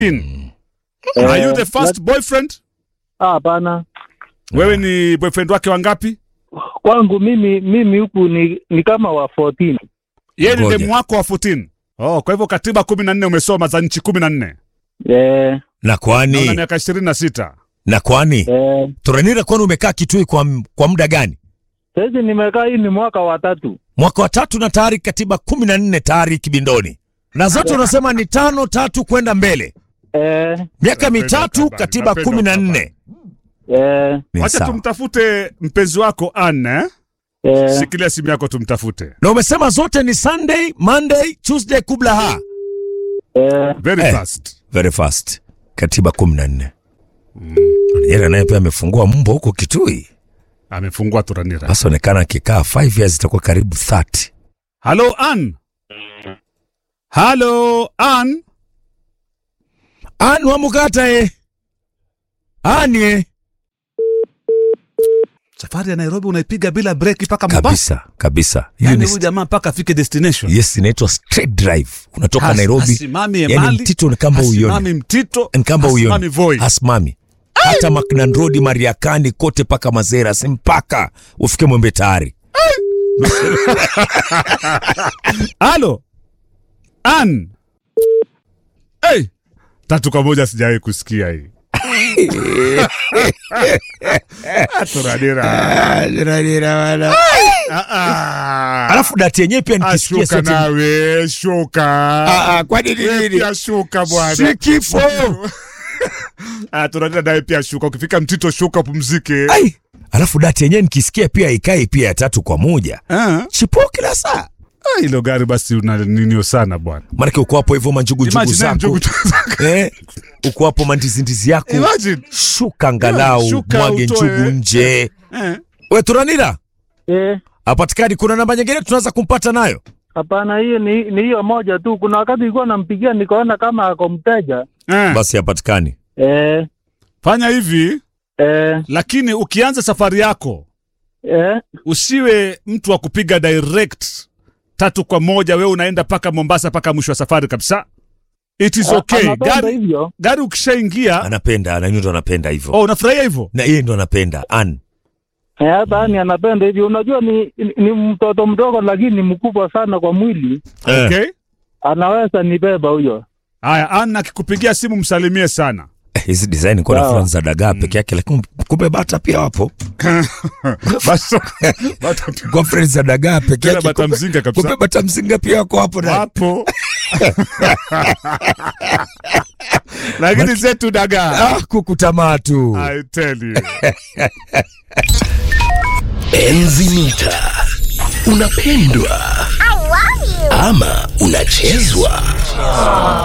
In. Are you the first boyfriend? Ah, Hapana, Wewe ni boyfriend wake wangapi? kwangu mimi mimi huku ni, ni kama wa 14 Yeye ni Ngoja. demu wako wa 14. Oh, kwa hivyo katiba kumi na nne umesoma za nchi kumi na nne eh, na na una kwani miaka ishirini na sita. na kwani eh. Turanira, kwani umekaa Kitui kwa, m- kwa muda gani? Sasa nimekaa hii ni mwaka wa tatu Mwaka wa tatu na tayari katiba kumi na nne tayari kibindoni, na zote unasema ni tano tatu kwenda mbele, eh, miaka Napenda mitatu habari, katiba napenda kumi na habari. nne. eh, Ni Wacha sawa. tumtafute mpenzi wako Anne. eh? eh. Shikilia simu yako tumtafute. Na umesema zote ni Sunday, Monday, Tuesday kubla ha Eh, Very Eh. fast. very fast, katiba kumi na nne. Yeye naye pia amefungua mbo huko Kitui, Amefungua Turanira. basi onekana akikaa 5 years itakuwa karibu 30. Hello Anne. Hello Anne. Anu wamukata e anie Safari ya Nairobi unaipiga bila break mpaka Mombasa. kabisa kabisa. Hiyo Yani ni huyu jamaa mpaka afike destination. yes, inaitwa straight drive. Unatoka Has- Nairobi Hasimami yani Emali. mtito ni kamba uione Hasimami Mtito. nkamba hasimami uione Voi. hasimami hata Macnan Road Mariakani kote paka Mazera si mpaka ufike Mwembe tayari. Halo. Ann. Hey. Tatu kwa moja sijawahi kusikia hii. Ah, Turanira. Ah, ah. Alafu dati yenyewe pia Ah, nikisikia shuka sasa nawe, shuka. Ah, ah, kwani ni Wewe nini? pia shuka bwana. si kifo. Ah, Turanira nawe pia shuka. Ukifika Mtito shuka upumzike. Ai, alafu dati yenyewe nikisikia pia ikai pia ya tatu kwa moja Ah, chipo kila saa, ah, hilo gari basi una ninio sana bwana. maanake uko hapo hivyo manjugunjugu Imagine, zako njugu zako. eh, uko hapo mandizindizi yako Imagine. shuka angalau Shuka mwage utoe. njugu nje. Eh. We Turanira eh. apatikani, kuna namba nyingine tunaweza kumpata nayo? Hapana, hiyo ni ni hiyo moja tu. Kuna wakati ilikuwa nampigia nikaona kama ako mteja Eh. Basi hapatikani. eh, Fanya hivi eh, lakini ukianza safari yako eh, usiwe mtu wa kupiga direct tatu kwa moja, wewe unaenda mpaka Mombasa mpaka mwisho wa safari kabisa. It is okay. anapenda Gari, hivyo gari ukishaingia, Anapenda, na ndo anapenda hivyo oh, unafurahia hivyo. na yeye ndo anapenda an eh, hata ni anapenda hivyo. Unajua ni, ni, ni mtoto mdogo lakini ni mkubwa sana kwa mwili, Eh. Okay. anaweza nibeba huyo. Haya, Anna akikupigia simu msalimie sana. Eh, hizi design kwa Sawa. na za dagaa peke yake, lakini kumbe bata pia wapo Basi bata- kwa friends za dagaa peke tena yake, bata kumbe- mzinga kabisa. kumbe bata mzinga pia wako hapo na Wapo. Lakini zetu dagaa. ah, kukutamaa tu. I tell you. Enzi mita unapendwa ama unachezwa